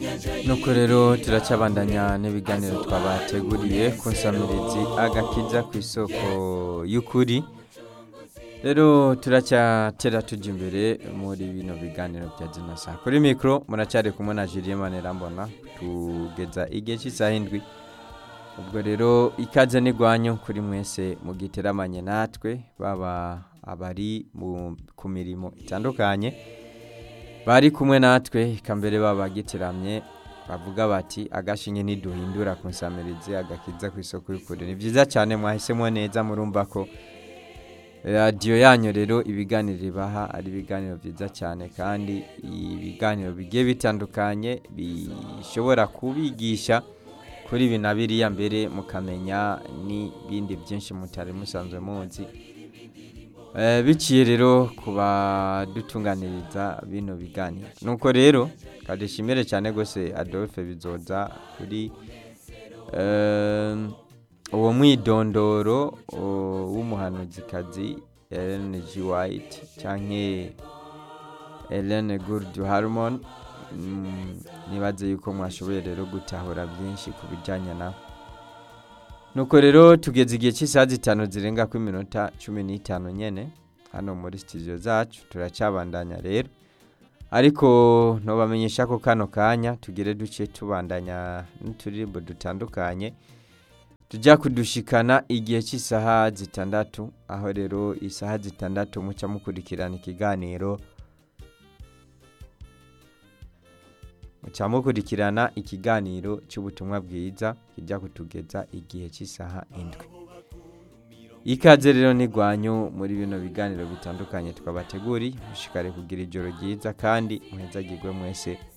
nuko rero turacyabandanya n'ibiganiro twabateguriye ku nsamirizi agakiza ku isoko y'ukuri rero turacyatera tujya imbere muri bino biganiro bya dinasa kuri mikoro muracyari kumwe na Julien Manirambona tugeza igihe cy'isaha indwi ubwo rero ikaze n'igwanyu kuri mwese mugiteramanye natwe baba abari mu- ku mirimo itandukanye bari kumwe natwe eka mbere baba gitiramye bavuga bati agashinge ntiduhindura ku nsamirizi agakiza ku isoko y'ukuri ni byiza cyane mwahisemo neza murumva ko radiyo yanyu rero ibiganiro ibaha ari ibiganiro byiza cyane kandi ibiganiro bigiye bitandukanye bishobora kubigisha kuri ibi na biriya mbere mukamenya n'ibindi byinshi mutari musanzwe muzi Eh, biciye rero ku badutunganiriza bino biganiro nuko rero kadishimire cyane rwose adolphe bizoza kuri eh, uwo mwidondoro o- w'umuhanuzikazi Ellen G. White canke Ellen Gurdu Harmon Mm, nibaze yuko mwashoboye rero gutahura byinshi ku bijyanye nawe nuko rero tugeze igihe cy'isaha zitanu zirenga ku minota cumi n'itanu nyene hano muri studio zacu turacyabandanya rero ariko ntubamenyesha ko kano kanya tugire duce tubandanya n'uturirimbo dutandukanye tujya kudushikana igihe cy'isaha zitandatu aho rero isaha zitandatu muca mukurikirana ikiganiro muca mukurikirana ikiganiro cy'ubutumwa bwiza kijya kutugeza igihe cy'isaha indwi ikaze rero n'igwanyu muri bino biganiro bitandukanye twabateguri mushikare kugira ijoro ryiza kandi muhezagirwe mwese